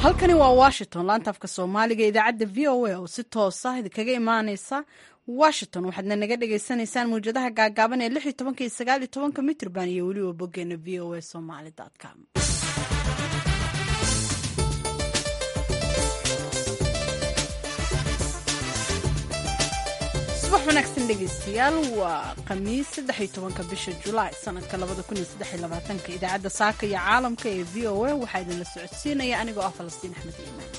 halkani waa washington laanta afka soomaaliga idaacadda v o a oo si toosa idinkaga imaaneysa washington waxaadna naga dhagaysanaysaan mawjadaha gaagaaban ee lix iyo tobanka iyo sagaal iyo tobanka mitrban iyo weliba boggeena v o a somaly com subax wanaagsan dhegeystayaal waa khamiis saddex iyo tobanka bisha julaay sanadka labada kun iyo saddex iyo labaatanka idaacadda saaka iyo caalamka ee v o a waxaa idinla socodsiinaya anigoo ah falastiin axmed iimaan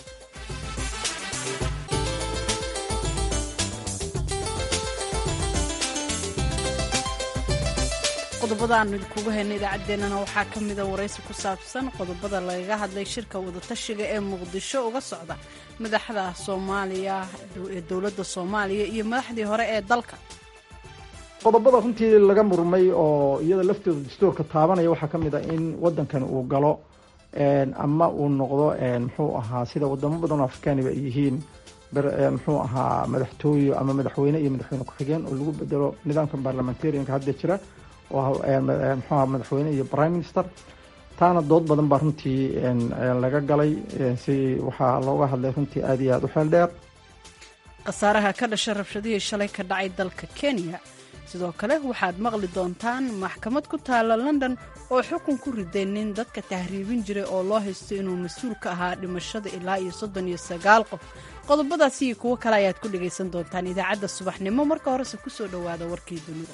qodobada aanu idinkugu hayna idaacaddeenana waxaa ka mida waraysi ku saabsan qodobada lagaga hadlay shirka wadatashiga ee muqdisho uga socda madaxda soomaaliya ee dowladda soomaaliya iyo madaxdii hore ee dalka qodobada runtii laga murmay oo iyada laftooda dastuurka taabanaya waxaa ka mid a in wadankan uu galo ama uu noqdo muxuu ahaa sida wadamo badan oo afrikaaniba ay yihiin muxuu ahaa madaxtooye ama madaxweyne iyo madaxweyne ku-xigeen oo lagu bedelo nidaamka barlamentarianka hadda jira mxuaha madaxweyne iyo prime minister taana dood badan baa runtii laga galay si waxaa looga hadlay runtii aad iyo aad u xeel dheer khasaaraha ka dhasha rabshadihii shalay ka dhacay dalka kenya sidoo kale waxaad maqli doontaan maxkamad ku taalla london oo xukun ku riday nin dadka tahriibin jiray oo loo haysto inuu mas-uul ka ahaa dhimashada ilaa iyo soddon iyo sagaal qof qodobadaasi iyo kuwo kale ayaad ku dhagaysan doontaan idaacadda subaxnimo marka horese ku soo dhowaada warkii dunida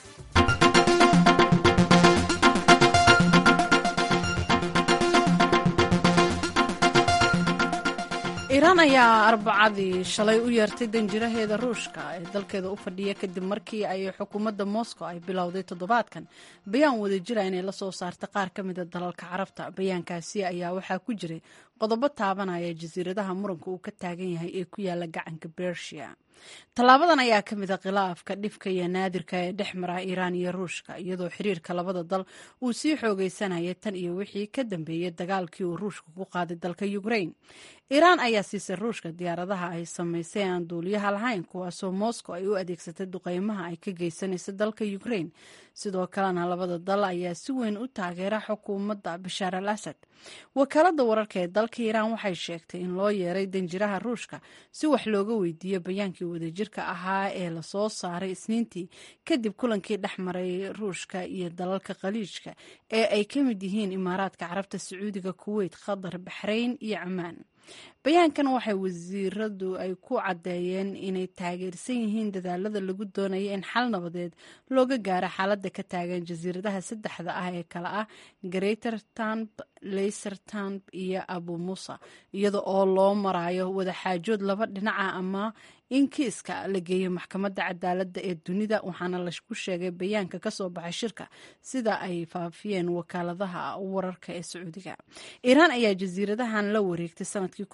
iiraan ayaa arbacadii shalay u yeertay danjiraheeda ruushka ee dalkeeda u fadhiya kadib markii ay xukuumadda moscow ay bilowday toddobaadkan bayaan wadajira inay la soo saarta qaar ka mida dalalka carabta bayaankaasi ayaa waxaa ku jiray qodobo taabanaya jasiiradaha muranka uu ka taagan yahay ee ku yaala gacanka bersia tallaabadan ayaa ka mid a khilaafka dhifka iyo naadirka ee dhex mara iiraan iyo ruushka iyadoo xiriirka labada dal uu sii xoogeysanayay tan iyo wixii ka dambeeyey dagaalkii uu ruushka ku qaaday dalka ukrain iiraan ayaa siisay ruushka diyaaradaha ay samaysay aan duuliyaha lahayn kuwaasoo moscow ay u adeegsatay duqeymaha ay ka geysanaysa dalka ukrain sidoo kalena labada dal ayaa si weyn u taageera xukuumadda bashaar al asad wakaalada wararka ee dalka iiraan waxay sheegtay in loo yeeray danjiraha ruushka si wax looga weydiiyo bayaankii wadajirka ahaa ee lasoo saaray isniintii kadib kulankii dhex maray ruushka iyo dalalka khaliijka ee ay ka mid yihiin imaaraadka carabta sacuudiga kuweyt qatar baxrayn iyo cumaan bayaankan waxay wasiiradu ay ku caddeeyeen inay taageersan yihiin dadaalada lagu doonaya in xal nabadeed looga gaaro xaaladda ka taagan jasiiradaha saddexda ah ee kale ah greater tanb layser tanb iyo abu musa iyada oo loo marayo wadaxaajood laba dhinaca ama in kiiska la geeyo maxkamadda cadaaladda ee dunida waxaana laku sheegay bayaanka kasoo baxay shirka sida ay faafiyeen wakaaladaha wararka ee sacuudiga iiraan ayaa jasiiradahan la wareegtay sanadkii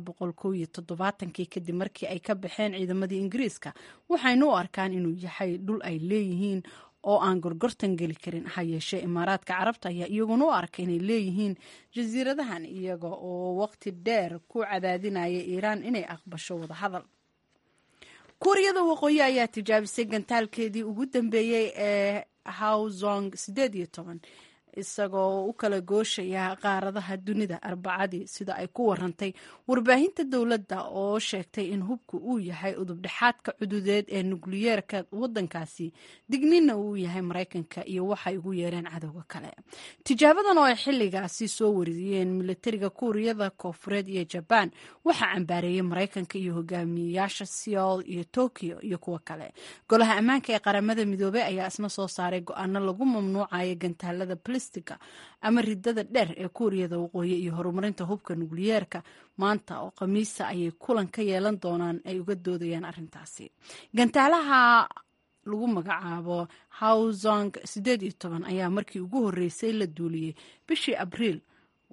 kii kadib markii ay ka baxeen ciidamadii ingiriiska waxayna u arkaan inuu yahay dhul ay leeyihiin oo aan gorgortan geli karin ha yeeshee imaaraadka carabta ayaa iyaguna u arkay inay leeyihiin jasiiradahan iyaga oo waqti dheer ku cadaadinaya iiraan inay aqbasho wadahadal kuuriyada waqooyi ayaa tijaabisay gantaalkeedii ugu dambeeyey ee hawzong sideed iyo toban isagoo u kala gooshaya qaaradaha dunida arbacadii sida ay ku warantay warbaahinta dowladda oo sheegtay in hubku uu yahay udubdhexaadka cududeed ee nukliyeerka wadankaasi dignina uu yahay maraykanka iyo waxay ugu yeereen cadowga kale tijaabadan oo ay xilligaasi soo wariyeen milatariga kuuriyada koofureed iyo jabaan waxaa cambaareeyey maraykanka iyo hogaamiyeyaasha seoul iyo tokyo iyo kuwo kale golaha ammaanka ee qaramada midoobey ayaa isna soo saaray go-aano lagu mamnuucayo gantaalada ama ridada dheer ee kuuriyada waqooyi iyo horumarinta hubka nukliyeerka maanta oo khamiisa ayay kulan ka yeelan doonaan ay uga doodayaan arrintaasi gantaalaha lagu magacaabo hawzong sideed iyo toban ayaa markii ugu horreysay la duuliyey bishii abriil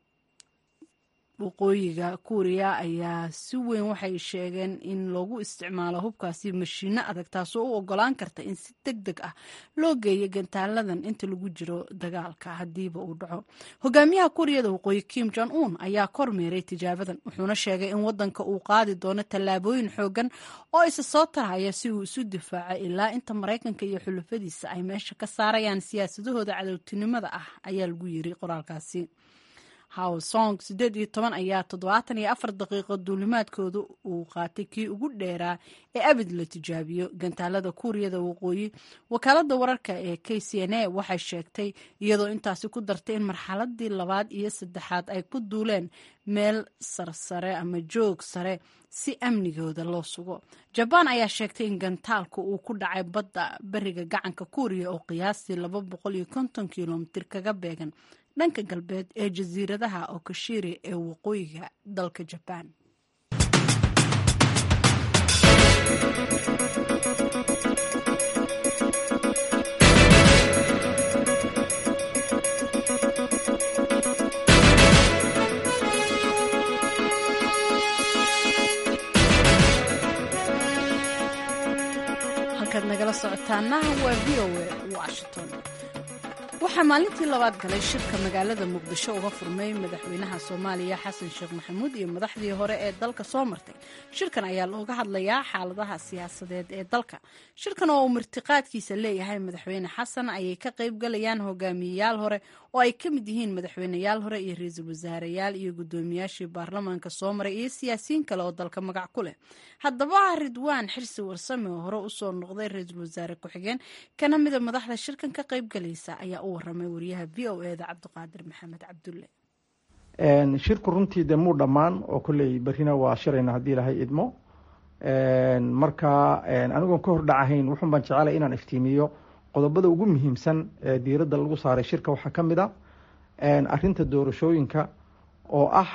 waqooyiga kuuriya ayaa si weyn waxay sheegeen in loogu isticmaalo hubkaasi mashiino adag taasoo u ogolaan karta in si deg deg ah loo geeyo gantaaladan inta lagu jiro dagaalka haddiiba uu dhaco hogaamiyaha kuuriyada waqooyi kim jon un ayaa kormeeray tijaabadan wuxuuna sheegay in wadanka uu qaadi doono tallaabooyin xoogan oo isa soo tarhaya si uu isu difaaco ilaa inta maraykanka iyo xulafadiisa ay meesha ka saarayaan siyaasadahooda cadowtinimada ah ayaa lagu yiri qoraalkaasi hawsong siddeed iyo toban ayaa toddobaatan iyo afar daqiiqo duulimaadkooda uu qaatay kii ugu dheeraa ee abid la tijaabiyo gantaalada kuuriyada waqooyi wakaalada wararka ee k c n a waxay sheegtay iyadoo intaasi ku dartay in marxaladii labaad iyo saddexaad ay ku duuleen meel sarsare ama joog sare si amnigooda loo sugo jabaan ayaa sheegtay in gantaalku uu ku dhacay badda beriga gacanka kuuriya oo qiyaastii laba boqol iyo konton kilomitir kaga beegan dhanka galbeed ee jasiiradaha okashiri ee waqooyiga dalka jabaan halkaad nagala socotaana waa v o a washington waxaa maalintii labaad galay shirka magaalada muqdisho uga furmay madaxweynaha soomaaliya xasan sheekh maxamuud iyo madaxdii hore ee dalka soo martay shirkan ayaa looga hadlayaa xaaladaha siyaasadeed ee dalka shirkan oo uu martiqaadkiisa leeyahay madaxweyne xasan ayay ka qayb galayaan hogaamiyeyaal hore oo ay ka mid yihiin madaxweyneyaal hore iyo ra-iisul wasaareyaal iyo guddoomiyaashii baarlamaanka soo maray iyo siyaasiyiin kale oo dalka magac ku leh haddaba ridwaan xirsi warsame oo hore usoo noqday ra-iisul wasaare ku-xigeen kana mida madaxda shirkan ka qayb galaysa ayaa u waramay wariyaha v o eda cabdiqaadir maxamed cabdulle shirku runtii de muu dhammaan oo kolley berrina waa shirayna haddii ilahay idmo marka anigoon ka hordhacahayn wuxun baan jecelay inaan iftiimiyo qodobada ugu muhiimsan ee diiradda lagu saaray shirka waxaa ka mid a arinta doorashooyinka oo ah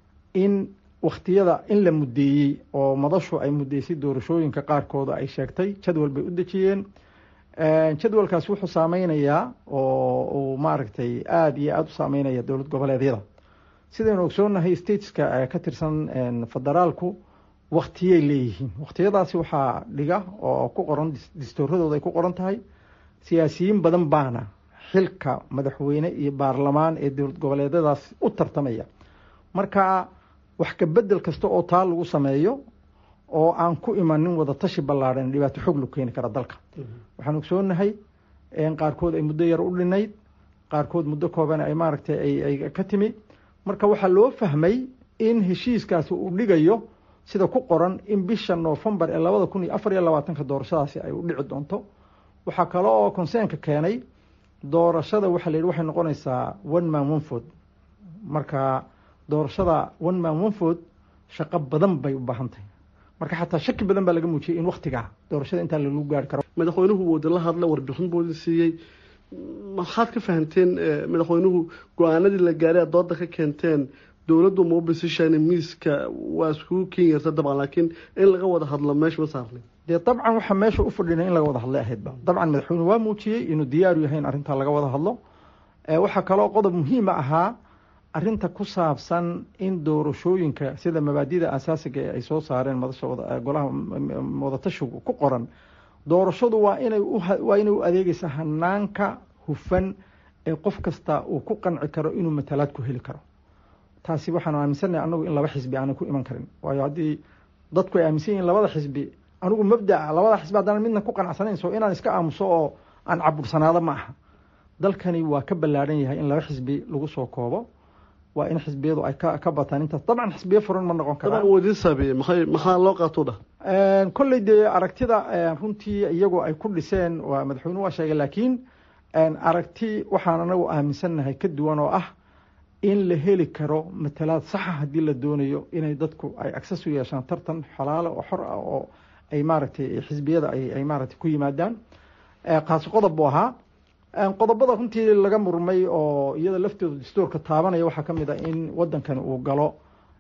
in wakhtiyada in la muddeeyey oo madashu ay muddeysay doorashooyinka qaarkooda ay sheegtay jadwal bay u dejiyeen jadwalkaas wuxuu saameynayaa oo uu maaragtay aada iyo aada u saameynaya dowlad goboleedyada sidaynu ogsoonahay stateska ka tirsan federaalku waktiyay leeyihiin waktiyadaasi waxaa dhiga oo ku qoran distooradooda ay ku qoran tahay siyaasiyiin badan baana xilka madaxweyne iyo baarlamaan ee dowlad goboleedyadaas u tartamaya marka wax kabedel kasta oo taa lagu sameeyo oo aan ku imanin wada tashi ballaadhan dhibaato xog lagu keeni kara dalka waxaan ogsoonahay qaarkood ay muddo yar u dhinayd qaarkood muddo kooban ay maaragtay ay ka timi marka waxaa loo fahmay in heshiiskaasi uu dhigayo sida ku qoran in bisha noofembar ee labada kun iyo afar iyo labaatanka doorashadaasi ay u dhici doonto waxaa kale oo conseenka keenay doorashada waxaa la yidhi waxay noqonaysaa one man one food marka doorashada one man one food shaqo badan bay u baahan tahay marka xataa shaki badan baa laga muujiyey in waktigaa doorashada intaa lagu gaari karo madaxweynuhu wuu idinla hadla warbixin buu siiyey maxaad ka fahamteen madaxweynuhu go-aanadii la gaaray aad dooda ka keenteen dowladdu ma u bisishaan miiska waa iskugu keeni karta dabcan laakiin in laga wada hadlo meesha ma saarnay dee dabcan waxaa meesha u fadhina in laga wada hadlay ahaydba dabcan madaxweyne waa muujiyey inuu diyaaru yahay in arrintaa laga wada hadlo waxaa kaloo qodob muhiima ahaa arinta ku saabsan in doorashooyinka sida mabaadida asaasiga ee ay soo saareen madasha golaha wadatashigu ku qoran doorashadu waa inay waa inay u adeegeysaa hanaanka hufan ee qof kasta uu ku qanci karo inuu matalaad ku heli karo taasi waxaan aaminsannahay anagu in laba xisbi aanay ku iman karin waayo haddii dadku ay aaminsan yihiin labada xisbi anigu mabdaa labada xisbi haddaan midna ku qanacsanayn so inaan iska aamuso oo aan cabursanaado ma aha dalkani waa ka ballaadhan yahay in laba xisbi lagu soo koobo waa in xisbiyadu ay ka bataan intaas dabcan xisbiyo furan ma noqon karaan wadiin saabeeye maxay maxaa loo qaato dhah kolley dee aragtida runtii iyagu ay ku dhiseen waa madaxweynuhu waa sheegay laakiin aragti waxaan anagu aaminsannahay ka duwan oo ah in la heli karo matalaad saxa haddii la doonayo inay dadku ay access u yeeshaan tartan xalaale oo xor ah oo ay maaragtay xisbiyada ay maaragtay ku yimaadaan kaasi qodob buu ahaa qodobada runtii laga murmay oo iyada laftooda dastuurka taabanaya waxaa ka mid a in wadankani uu galo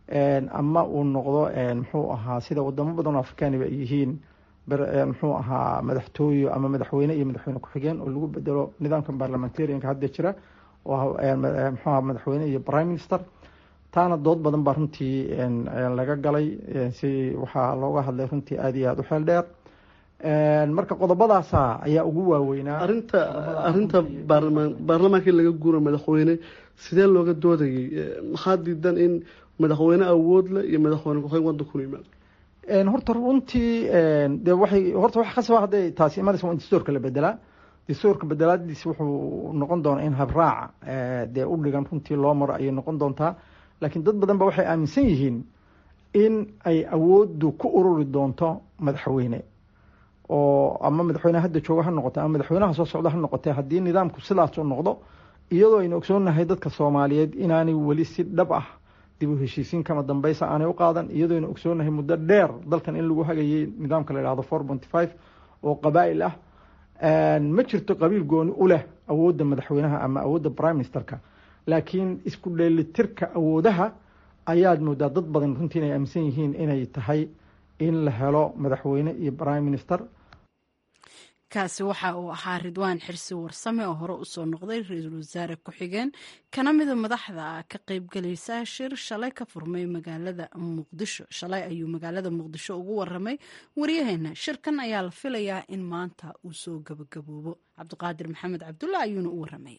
ama uu noqdo muxuu ahaa sida wadamo badan oo afrikaaniba ay yihiin muxuu ahaa madaxtooye ama madaxweyne iyo madaxweyne ku-xigeen oo lagu bedelo nidaamka parliamentarianka hadda jira oo muxuu aha madaxweyne iyo prime minister taana dood badan baa runtii laga galay si waxaa looga hadlay runtii aada iyo aada u xeel dheer marka qodobadaasa ayaa ugu waaweynaa arinta arinta baarlamaan baarlamaankii laga guura madaxweyne sidee looga doodayay maxaa diidan in madaxweyne awood leh iyo madaxweyne ku-xigeen wadanku yimaado horta runtii de waxay horta wax khasaba hadday taasi imanaysa waa in dastuurka la bedelaa dastuurka bedelaadiisi wuxuu noqon doonaa in habraaca dee u dhigan runtii loo maro ayay noqon doontaa laakiin dad badan ba waxay aaminsan yihiin in ay awooddu ku ururi doonto madaxweyne oo ama madaxweyneha hadda jooga ha noqote ama madaxweynaha soo socda ha noqotee haddii nidaamku sidaas u noqdo iyadoo aynu ogsoonnahay dadka soomaaliyeed inaanay weli si dhab ah dib u heshiisiin kama dambeysa aanay u qaadan iyadoo aynu ogsoonnahay muddo dheer dalkan in lagu hagayay nidaamka la yidhahdo four ponty five oo qabaa'il ah ma jirto qabiil gooni u leh awoodda madaxweynaha ama awoodda prime ministerka laakiin isku dheelitirka awoodaha ayaad moodaa dad badan runtii inay aaminsan yihiin inay tahay in la helo madaxweyne iyo prime minister kaasi waxa uu ahaa ridwaan xirsi warsame oo hore usoo noqday ra-iisul wasaare ku-xigeen kana mida madaxda ka qeybgelaysa shir shalay ka furmay magaalada muqdisho shalay ayuu magaalada muqdisho ugu waramay waryaheena shirkan ayaa la filayaa in maanta uu soo gabagaboobo cabdiqaadir maxamed cabdulla ayuuna u waramay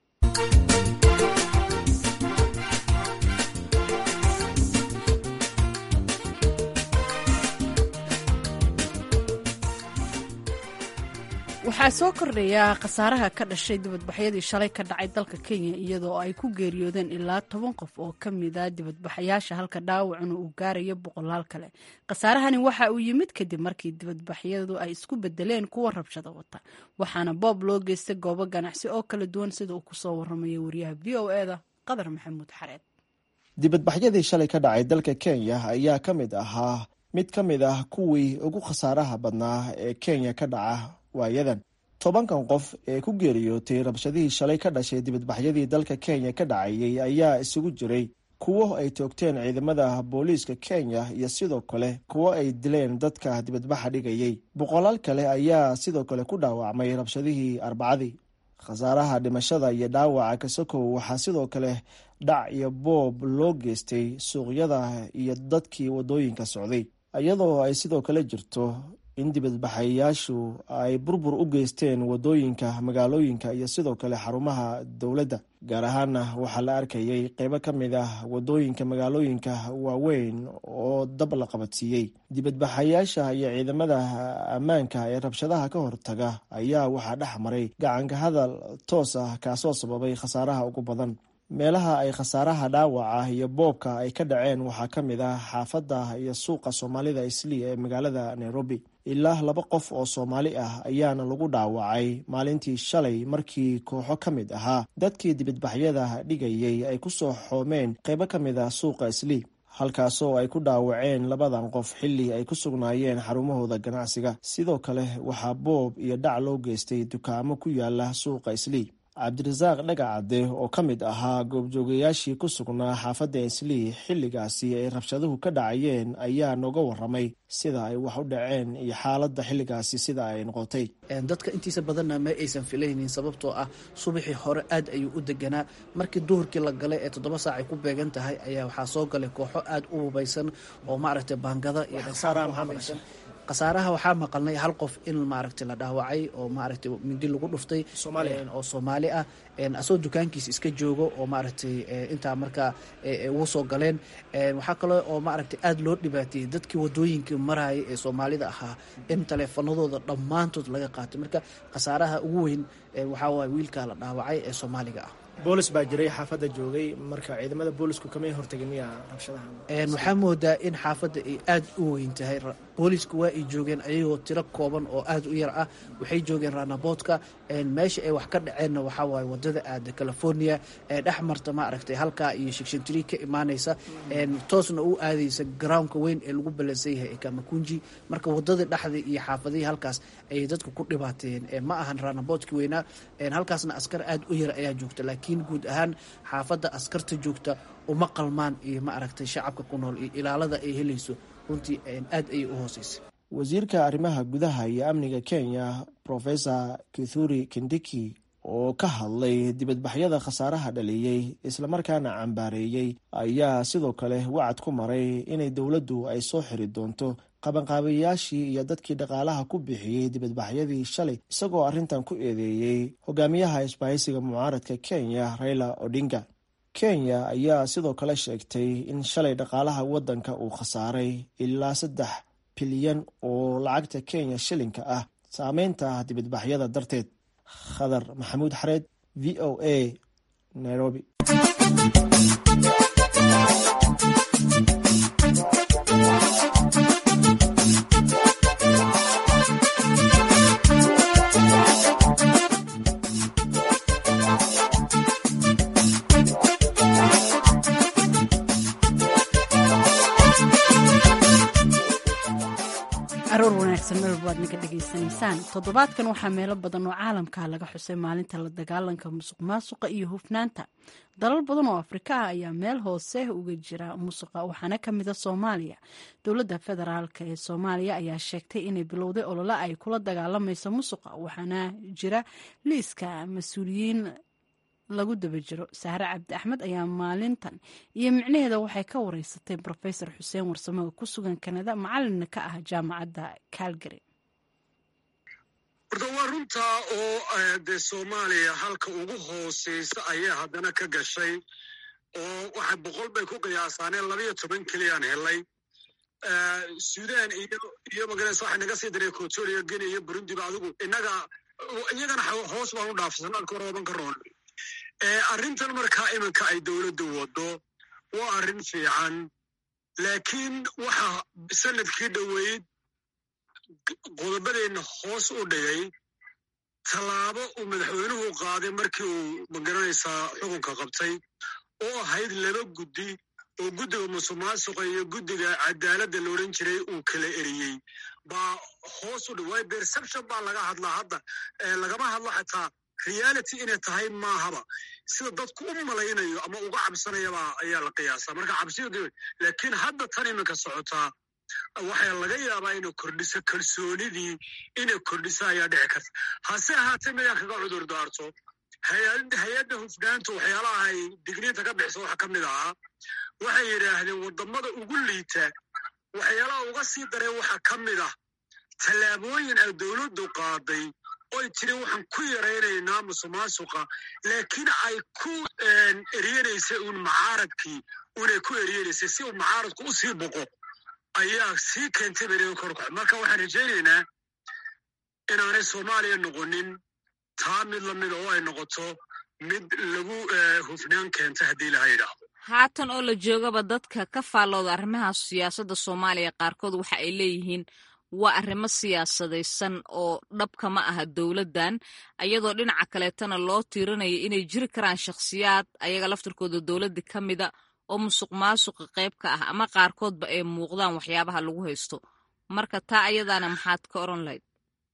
waxaa soo kordhaya khasaaraha ka dhashay dibadbaxyadii shalay ka dhacay dalka kenya iyadoo ay ku geeriyoodeen ilaa toban qof oo ka mida dibadbaxayaasha halka dhaawacuna uu gaarayo boqolaal kale khasaarahani waxa uu yimid kadib markii dibadbaxyadu ay isku bedeleen kuwa rabshada wata waxaana boob loo geystay goobo ganacsi oo kala duwan sida uu kusoo waramaya wariyaha v o eda qadar maxamuud xareed dibadbaxyadii shalay ka dhacay dalka kenya ayaa ka mid ahaa mid ka mid ah kuwii ugu khasaaraha badnaa ee kenya ka dhaca waayadan tobankan qof ee ku geeriyootay rabshadihii shalay ka dhashay dibadbaxyadii dalka kenya ka dhacayay ayaa isugu jiray kuwo ay toogteen ciidamada booliiska kenya iyo sidoo kale kuwo ay dileen dadka dibadbaxa dhigayay boqolaal kale ayaa sidoo kale ku dhaawacmay rabshadihii arbacadii khasaaraha dhimashada iyo dhaawaca kasokow waxaa sidoo kale dhac iyo boob loo geystay suuqyada iyo dadkii wadooyinka socday iyadoo ay sidoo kale jirto in dibadbaxayaashu ay burbur u geysteen wadooyinka magaalooyinka iyo sidoo kale xarumaha dowladda gaar ahaana waxaa la arkayay qeybo ka mid ah wadooyinka magaalooyinka waaweyn oo dab la qabadsiiyey dibadbaxayaasha iyo ciidamada ammaanka ee rabshadaha ka hortaga ayaa waxaa dhex maray gacanka hadal toos ah kaasoo sababay khasaaraha ugu badan meelaha ay khasaaraha dhaawaca iyo boobka ay ka dhaceen waxaa ka mid ah xaafadda iyo suuqa soomaalida islii ee magaalada nairobi ilaa laba qof oo soomaali ah ayaana lagu dhaawacay maalintii shalay markii kooxo ka mid ahaa dadkii dibadbaxyada dhigayay ay ku soo xoomeen qeybo ka mid ah suuqa islii halkaasoo ay ku dhaawaceen labadan qof xilli ay ku sugnaayeen xarumahooda ganacsiga sidoo kale waxaa boob iyo dhac loo geystay dukaamo ku yaala suuqa islii cabdirasaaq dhagacade oo ka mid ahaa goobjoogayaashii ku sugnaa xaafadda islii xilligaasi ay rabshaduhu ka dhacayeen ayaa nooga waramay sida ay wax u dhaceen iyo xaaladda xilligaasi sida ay noqotay dadka intiisa badanna ma aysan filaynin sababtoo ah subaxii hore aad ayuu u deganaa markii duhurkii la galay ee toddoba saac ay ku beegan tahay ayaa waxaa soo galay kooxo aad u hubaysan oo maaragtay baangada iyo khasaaraha waxaa maqalnay hal qof in maaragtay la dhaawacay oo maaragtay mindi lagu dhuftay oo soomaali ah asoo dukaankiisa iska joogo oo maaragtay intaa markaa ugu soo galeen waxaa kaloo oo maaragtay aada loo dhibaateeyey dadkii wadooyinkii marayay ee soomaalida ahaa in taleefanadooda dhammaantood laga qaatay marka khasaaraha ugu weyn waxaa waay wiilkaa la dhaawacay ee soomaaliga ah boolis baa jiray xaafadda joogay marka ciidamada boolisku kamay hortagin miya rabshadaha waxaa moodaa in xaafadda ay aada u weyn tahay booliisku waa ay joogeen ayagoo tiro kooban oo aada u yar ah waxay joogeen ranaboodka meesha ay wax ka dhaceenna waxaa waaye wadada aada california ee dhex marta ma aragtay halkaa iyo shigshantiri ka imaanaysa toosna u aadaysa garownka weyn ee lagu ballansan yahay ee kamakunji marka wadadii dhexdii iyo xaafadihii halkaas ayay dadku ku dhibaateeyeen ma ahan ranaboodki weynaa halkaasna askar aada u yar ayaa joogta laakiin guud ahaan xaafadda askarta joogta uma qalmaan iyo ma aragtay shacabka ku nool iyo ilaalada ay helayso runtii aad ayay u hooseysa wasiirka arrimaha gudaha iyo amniga kenya professor kithuri kindiki oo ka hadlay dibadbaxyada khasaaraha dhaliyey islamarkaana cambaareeyey ayaa sidoo kale wacad ku maray inay dowladdu ay soo xiri doonto qabanqaabayaashii iyo dadkii dhaqaalaha ku bixiyey dibadbaxyadii shalay isagoo arrintan ku eedeeyey hogaamiyaha isbahaysiga mucaaradka kenya raila odinga kenya ayaa sidoo kale sheegtay in shalay dhaqaalaha waddanka uu khasaaray ilaa saddex bilyan oo lacagta kenya shilinka ah saameynta dibadbaxyada darteed khadar maxamuud xareed v o a nairobi aroor wanaagsan meel baad naga dhegaysanaysaan toddobaadkan waxaa meelo badan oo caalamka laga xusay maalinta la dagaalanka musuq maasuqa iyo hufnaanta dalal badan oo afrika ah ayaa meel hoose uga jira musuqa waxaana ka mida soomaaliya dowladda federaalk ee soomaaliya ayaa sheegtay inay bilowday olole ay kula dagaalamayso musuqa waxaana jira liiska mas-uuliyiin lagu daba jiro sahre cabdi axmed ayaa maalintan iyo micnaheeda waxay ka wareysatay rofesor xuseen warsame oo ku sugan kanada macalina ka ah jaamacadda calgary horta waa runtaa oo dee soomaaliya halka ugu hooseysa ayaa haddana ka gashay oo waxay boqol bay ku qiyaasaaneen labayo toban keliyaan helay sudan iyo iyo magaraysa waxay naga sii diray kotoriya geni iyo burundiba adigu innaga iyagana hoos baan u dhaafsan alka hore oban ka roon arrintan markaa iminka ay dowladdu waddo waa arrin fiican laakiin waxa sanadkii dhoweyd qodobadeenna hoos u dhigay tallaabo uu madaxweynuhu qaaday markii uu magaranaysaa xukunka qabtay oo ahayd laba guddi oo guddiga musuqmaasuqa iyo guddiga cadaaladda la odhan jiray uu kala eriyey baa hoos u dhig waayo perception baa laga hadlaa hadda lagama hadlo xataa reality inay tahay maahaba sida dadku u malaynayo ama uga cabsanayaba ayaa la qiyaasaa marka cabsidu laakiin hadda tan iminka socotaa waxaa laga yaabaa inay kordhiso kalsoonidii inay kordhiso ayaa dhici karta hase ahaatee midaan kaga cudur daarto hay-adda hufnaantu waxyaalaha ay digniinta ka bixiso waxa ka mid ahaa waxay yidhaahdeen waddamada ugu liita waxyaalaha uga sii dareen waxa ka mid ah tallaabooyin ay dowladdu qaaday oy tiri waxaan ku yaraynaynaa musuqmaasuqa laakiin ay ku eryenaysay uun macaaradkii unay ku eryanaysay si uu macaaradku u sii boqo ayaa sii keentay beriga korkox marka waxaan rajaynaynaa inaanay soomaaliya noqonin taa mid lamida oo ay noqoto mid lagu hufnaan keenta haddii laha yidhaahdo haatan oo la joogaba dadka ka faallooda arrimaha siyaasadda soomaaliya qaarkood waxa ay leeyihiin waa arrimo siyaasadaysan oo dhabka ma aha dowladdan iyadoo dhinaca kaleetana loo tiirinayo inay jiri karaan shakhsiyaad ayaga laftirkooda dowladda ka mida oo musuq maasuqa qayb ka ah ama qaarkoodba ay muuqdaan waxyaabaha lagu haysto marka taa ayadaana maxaad ka oran lahayd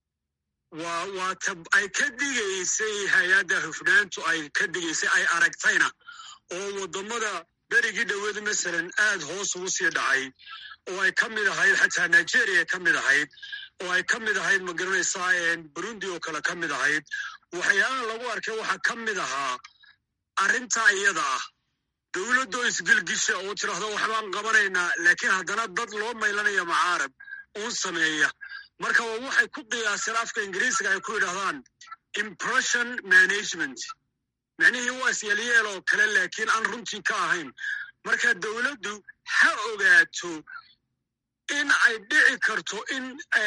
waa waa ta ay ka digaysay hay-adda hufnaantu ay ka digaysay ay aragtayna oo waddamada berigii dhoweed masalan aad hoos ugu sii dhacay oo ay ka mid ahayd xataa nigeria ka mid ahayd oo ay ka mid ahayd magaranaysaa burundi oo kale ka mid ahayd waxyaalaha lagu arkay waxaa ka mid ahaa arrintaa iyada ah dowladdoo isgelgisha oo tidhaahdo waxbaan qabanaynaa laakiin haddana dad loo maylanaya macaarab uun sameeya marka waa waxay ku qiyaaseen afka ingiriisiga ay ku yidhahdaan impression management micnihii waa isyeelyeel oo kale laakiin aan runtii ka ahayn marka dowladdu ha ogaato in ay dhici karto in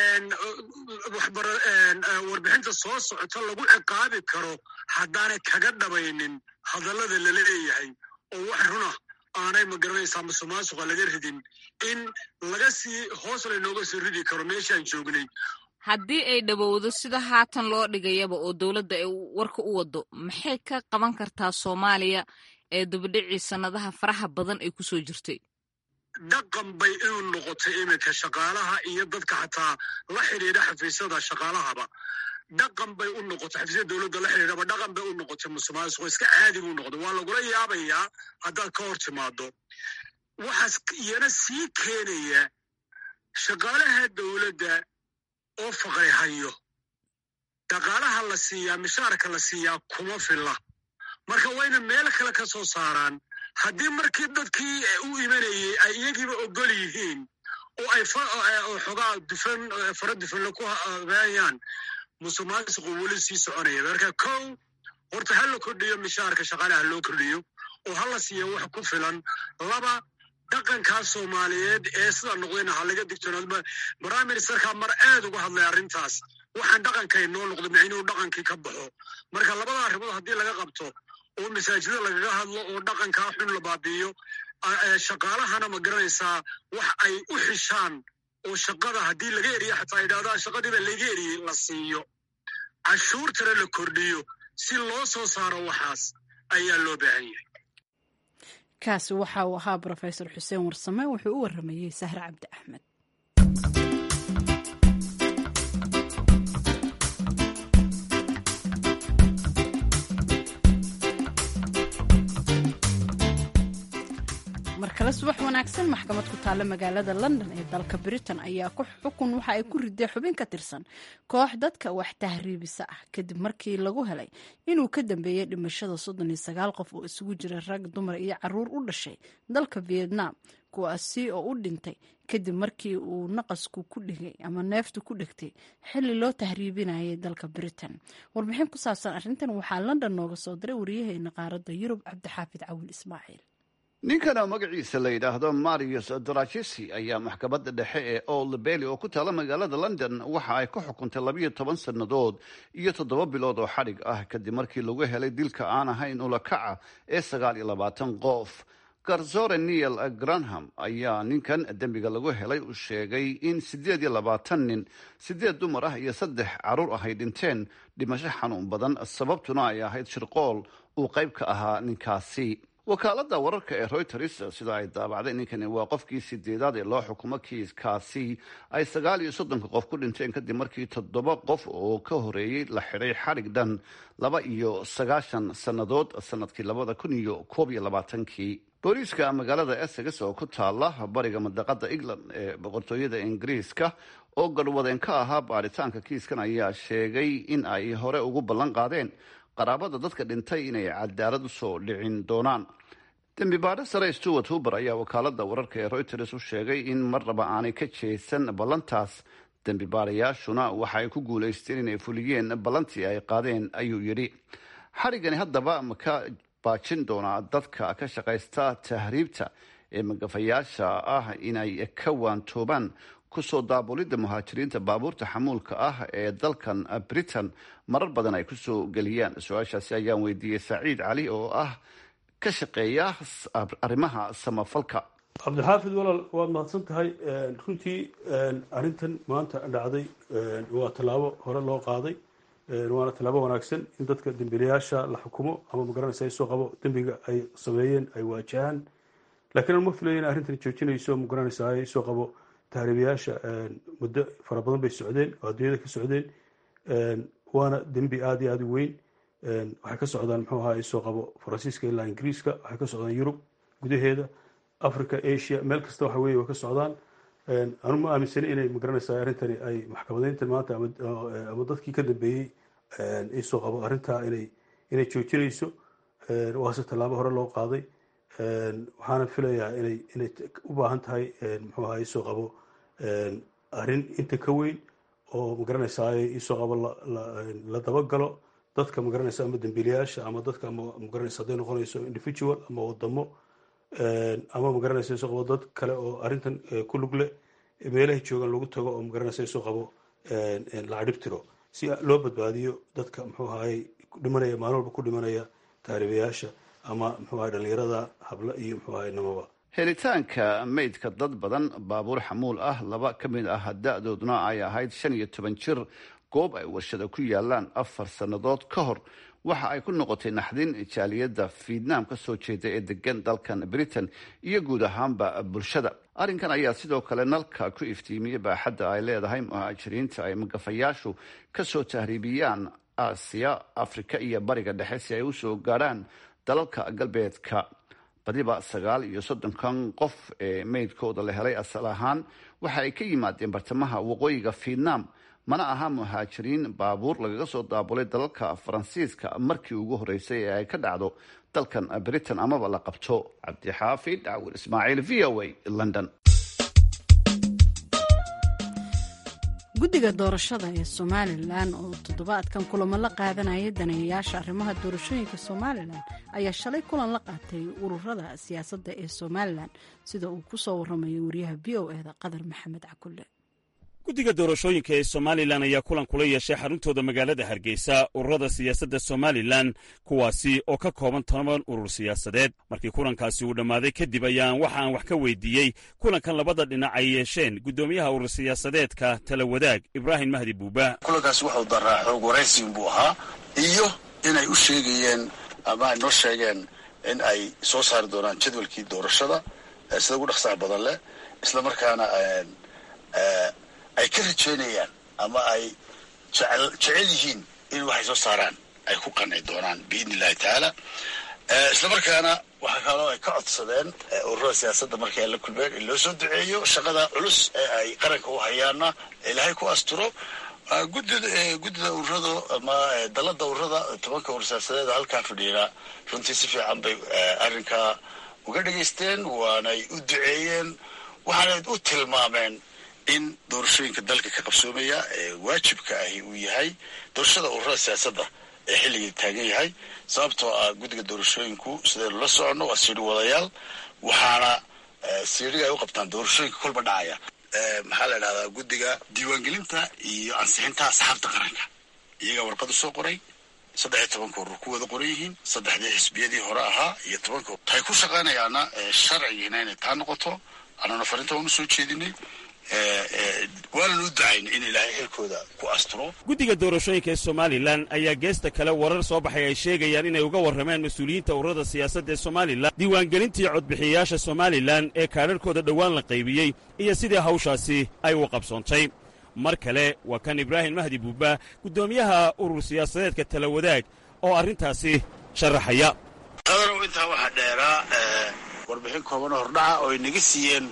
warbixinta soo socota lagu ciqaabi karo haddaanay kaga dhabaynin hadallada lala leeyahay oo wax runa aanay magaranaysaa musuqmaasuqa laga ridin in laga sii hoos laynooga sii ridi karo meeshaan joognay haddii ay dhowowdo sida haatan loo dhigayaba oo dowladda ay warka u waddo maxay ka qaban kartaa soomaaliya ee dubadhicii sannadaha faraha badan ay ku soo jirtay dhaqan bay inuu noqotay iminka shaqaalaha iyo dadka xataa la xidhiidha xafiisyada shaqaalahaba dhaqan bay u noqotay xafiisyada dowladda la xidhiidhaba dhaqan bay u noqotay musuqmaasuqo iska caadi buu noqday waa lagula yaabayaa haddaad ka hor timaado waxaas iyana sii keenaya shaqaalaha dowladda oo faqri hayo dhaqaalaha la siiyaa mishaarka la siiyaa kuma filla marka wayna meel kale ka soo saaraan haddii markii dadkii u imanayey ay iyagiiba ogol yihiin oo ay xogaa dufan fara dufanle ku habeeyaan musuqmaasuqu weli sii soconaya marka kow horta ha la kordhiyo mishaarka shaqaalaha loo kordhiyo oo ha la siiya wax ku filan laba dhaqankaa soomaaliyeed ee sida noqdayna ha laga digtoonaado prime ministerka mar aad uga hadlay arrintaas waxaan dhaqankay noo noqday micnuhu dhaqankii ka baxo marka labada arrimood haddii laga qabto oo masaajida lagaga hadlo oo dhaqankaa xun la baabi'iyo shaqaalahana ma garanaysaa wax ay u xishaan oo shaqada haddii laga eriyo xataa yidhahdaa shaqadiiba laga eriyey la siiyo cashuurtana la kordhiyo si loo soo saaro waxaas ayaa loo baahan yahay kaasi waxa uu ahaa brofesor xuseen warsame wuxuu u waramayey sahre cabdi axmed mar kale subax wanaagsan maxkamad ku taalla magaalada london ee dalka britain ayaa ku xukun waxa ay ku riday xubin ka tirsan koox dadka wax tahriibisa ah kadib markii lagu helay inuu ka dambeeyey dhimashada soddon iyo sagaal qof oo isugu jira rag dumar iyo caruur u dhashay dalka vietnam kuwaasi oo u dhintay kadib markii uu naqasku ku dhigay ama neeftu ku dhegtay xilli loo tahriibinayay dalka britain warbixin ku saabsan arrintan waxaa london nooga soo diray waryaheena qaaradda yurub cabdixaafid cawil ismaaciil ninkana magaciisa la yidhaahdo marius drachisi ayaa maxkamadda dhexe ee old bailey oo ku taala magaalada london waxa ay ku xukuntay labiyo toban sannadood iyo toddoba bilood oo xadhig ah kadib markii lagu helay dilka aan ahayn ulakaca ee sagaal iyo labaatan qof garsore neil granham ayaa ninkan dembiga lagu helay uu sheegay in siddeed iyo labaatan nin siddeed dumar ah iyo saddex caruur ah ay dhinteen dhimasho xanuun badan sababtuna ay ahayd shirqool uu qayb ka ahaa ninkaasi wakaaladda wararka ee reuters sida ay daabacday ninkani waa qofkii sideedaad ee loo xukumo kiiskaasi ay sagaal iyo soddonka qof ku dhinteen kadib markii toddoba qof oo ka horeeyey la xidhay xadhig dhan laba iyo sagaashan sannadood sanadkii labada kun iyo koob iyo labaatankii booliiska magaalada essex oo ku taala bariga madaqada england ee boqortooyada ingiriiska oo garhwadeen ka ahaa baaritaanka kiiskan ayaa sheegay in ay hore ugu ballan qaadeen qaraabada dadka dhintay inay cadaalad usoo dhicin doonaan dembi baadho sare stewart huber ayaa wakaalada wararka ee reuters u sheegay in marnaba aanay ka jeesan ballantaas dembi baadayaashuna waxa ay ku guulaysteen inay fuliyeen ballantii ay qaadeen ayuu yidhi xarigani haddaba ma ka baajin doonaa dadka ka shaqaysta tahriibta ee magafayaasha ah inay ka waantoobaan kusoo daabulidda muhaajiriinta baabuurta xamuulka ah ee dalkan britain marar badan ay kusoo geliyaan su-aashaasi ayaan weydiiyey saciid cali oo ah ka shaqeeya arrimaha samafalka cabdixaafid walaal waad mahadsan tahay runtii arrintan maanta dhacday waa tallaabo hore loo qaaday waana tallaabo wanaagsan in dadka dembiilayaasha la xukumo ama magaranaysa ay soo qabo dembiga ay sameeyeen ay waajahaan laakiin aan ma filayo in arrintan joojinayso magaranaysa ay soo qabo tahriibayaasha muddo fara badan bay socdeen oo adduunyada ka socdeen waana dembi aada iyo aada u weyn waxay ka socdaan muxuu ahaa soo qabo faransiiska ilaa ingiriiska waxay ka socdaan yurub gudaheeda africa asia meel kasta waxa weye way ka socdaan anu ma aaminsani inay magaranaysaa arrintani ay maxkamadeyntan maanta ama dadkii ka dambeeyey isoo qabo arrintaa inay inay joojinayso waase tallaabo hore loo qaaday waxaana filayaa inay inay u baahan tahay muxuu ahaa isoo qabo arrin inta ka weyn oo magaranaysaa isoo qabo la dabagalo dadka magaranaysa ama dembiilayaasha ama dadka ama magaranaysa hadday noqonayso individual ama wadamo ama magaranaysa isoo qabo dad kale oo arrintan ku lug leh meelahay joogaan lagu tago oo magaranaysa isoo qabo la cadhibtiro si loo badbaadiyo dadka muxuu ahaay dhimanaya maalin walba ku dhimanaya taariibayaasha ama muxuu ahay dhalinyarada habla iyo muxuu ahay namaba helitaanka meydka dad badan baabuur xamuul ah laba ka mid ah da-dooduna ay ahayd shan iyo toban jir goob ay warshada ku yaalaan afar sannadood ka hor waxa ay ku noqotay naxdin jaaliyadda vietnam ka soo jeeda ee degan dalkan britain iyo guud ahaanba bulshada arrinkan ayaa sidoo kale nalka ku iftiimiyey baaxadda ay leedahay muhaajiriinta ay magafayaashu ka soo tahriibiyaan aasiya afrika iyo bariga dhexe si ay usoo gaadhaan dalalka galbeedka badiba sagaal iyo soddonkan qof ee meydkooda la helay asal ahaan waxa ay ka yimaadeen bartamaha waqooyiga vietnam mana aha muhaajiriin baabuur lagaga soo daabulay dalalka faransiiska markii ugu horreysay ee ay ka dhacdo dalkan britain amaba la qabto cabdixaafid cawil ismaaciil v o a london guddiga doorashada ee somalilan oo toddobaadkan kulamo la qaadanaya daneeyayaasha arrimaha doorashooyinka somalilan ayaa shalay kulan la qaatay ururada siyaasadda ee somalilan sida uu ku soo waramayo wariyaha v o eda qadar maxamed cakulle guddiga doorashooyinka ee somalilan ayaa kulan kula yeeshay xaruntooda magaalada hargeysa ururada siyaasadda somalilan kuwaasi oo ka kooban toban urur siyaasadeed markii kulankaasi uu dhammaaday kadib ayaan waxa aan wax ka weydiiyey kulankan labada dhinac ay yeesheen guddoomiyaha urur siyaasadeedka tala wadaag ibraahim mahdi buuba kulankaasi wuxuu daraa xoog waraysiin buu ahaa iyo inay u sheegayeen ama ay noo sheegeen in ay soo saari doonaan jadwalkii doorashada sida ugu dhaqsaha badan leh isla markaana ay ka rajeynayaan ama ay jecel yihiin in waxay soo saaraan ay ku qanci doonaan biidni illahi tacaala isla markaana waxaa kaloo ay ka codsadeen ururada siyaasadda markii ay la kulmeen in loo soo duceeyo shaqada culus ee ay qaranka u hayaana ilaahay ku asturo guddida ururada ama dalada ururada tobanka urur siyaasadeeda halkaa fadhiina runtii si fiican bay arrinkaa uga dhegaysteen waanay u duceeyeen waxaanay u tilmaameen in doorashooyinka dalka ka qabsoomaya ee waajibka ahi uu yahay doorashada ururada siyaasadda ee xilligii taagan yahay sababtoo ah guddiga doorashooyinku sidaynu la soconno waa siidhi wadayaal waxaana siidhiga ay u qabtaan doorashooyinka kolba dhacaya maxaa la idhahdaa guddiga diiwaangelinta iyo ansixinta asxaabta qaranka iyagaa warqad u soo qoray saddex iyo tobanka urur ku wada qoran yihiin saddexdii xisbiyadii hore ahaa iyo tobanka waxay ku shaqaynayaana sharcigiina inay taa noqoto annana farinta waan u soo jeedinay waanan u ducaynay in ilaahay xilkooda ku asturo guddiga doorashooyinka ee somalilan ayaa geesta kale warar soo baxay ay sheegayaan inay uga warrameen mas-uuliyiinta ururada siyaasadda ee somalilan diiwaangelintii codbixiyayaasha somalilan ee kaadharhkooda dhowaan la qaybiyey iyo sidii hawshaasi ay u qabsoontay mar kale waa kan ibraahim mahdi buuba guddoomiyaha urur siyaasadeedka tala wadaag oo arrintaasi sharaxaya qadarow intaa waxaa dheeraa warbixin kooban oo hordhaca oo ay naga siiyeen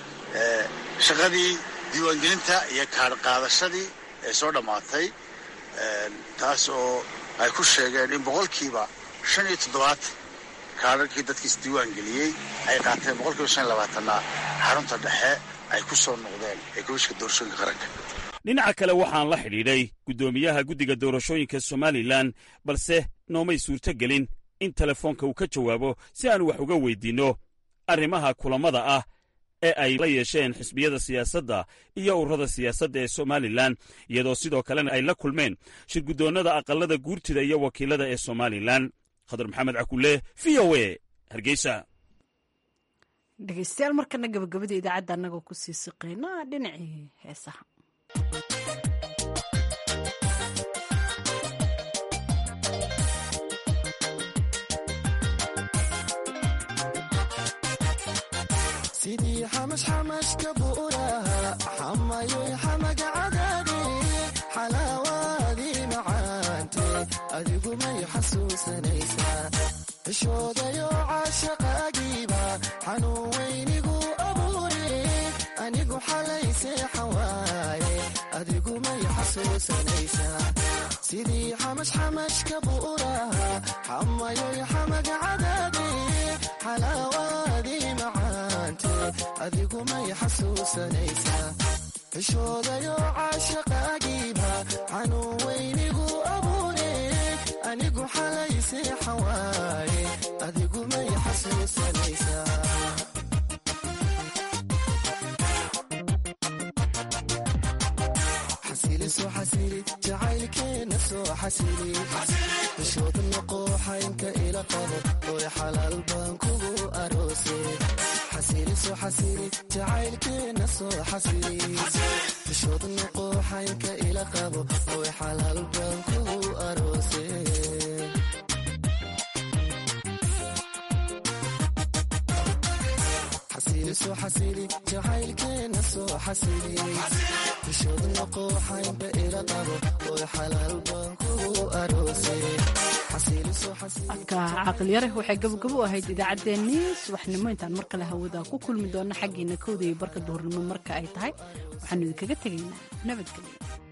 shaqadii diiwaangelinta iyo kaadh qaadashadii ee soo dhammaatay taas oo ay ku sheegeen in boqolkiiba shan iyo toddobaatan kaadharkii dadkiis diiwaangeliyey ay qaateen boqolkiiba shan iyo labaatanna xarunta dhexe ay ku soo noqdeen ee komishinka doorashooyinka qaranka dhinaca kale waxaan la xidhiidhay guddoomiyaha guddiga doorashooyinka somalilan balse noomay suurto gelin in telefoonka uu ka jawaabo si aan wax uga weydiinno arrimaha kulammada ah ee ay la yeesheen xisbiyada siyaasadda iyo ururada siyaasadda ee somalilan iyadoo sidoo kalena ay la kulmeen shirguddoonnada aqallada guurtida iyo wakiilada ee somalilan khadar maxamed cakulle v o e hargeysa dhegeystayaal markana gabagabada idaacadda annagoo ku sii siqayna dhinacii heesaha sidii xamashxamashka buuraha xamayoy xamaga cadaade xalaawaadii macaante adigu may xasuusanaysaa cishoodayo caashaqaagiiba xanuun weynigu abuure anigu xalaysee xawaaye adigu may xasuusanaysaa sidii xamashxamashka buuraha xamayoy xamaga cadaade xalaawaadii macaante adigu may xasuusanaysaa cishoodayo caashaqaagiiba xanuun weynigu abuure anigu xalaysee xawaaye adigu may xasuusanaysaa soo xasili jacaylkeena soo xasili cishooda noqooxaynka ila qabo oy xalaal baan kugu aroose xasili soo xasili jacaylkeena soo xasili cishooda noqooxaynka ila qabo oy xalaal baan kugu aroose soo xasili jacaylkeena soo xasili bishooda noqooxaynba ila qabo oy xalaal baan kugu aroose codka caqliyare waxay gabogabo u ahayd idaacaddeenii subaxnimo intaan mar kale hawada ku kulmi doona xaggiina kowda iyo barka duhurnimo marka ay tahay waxaanu idinkaga tegaynaa nabadgelyo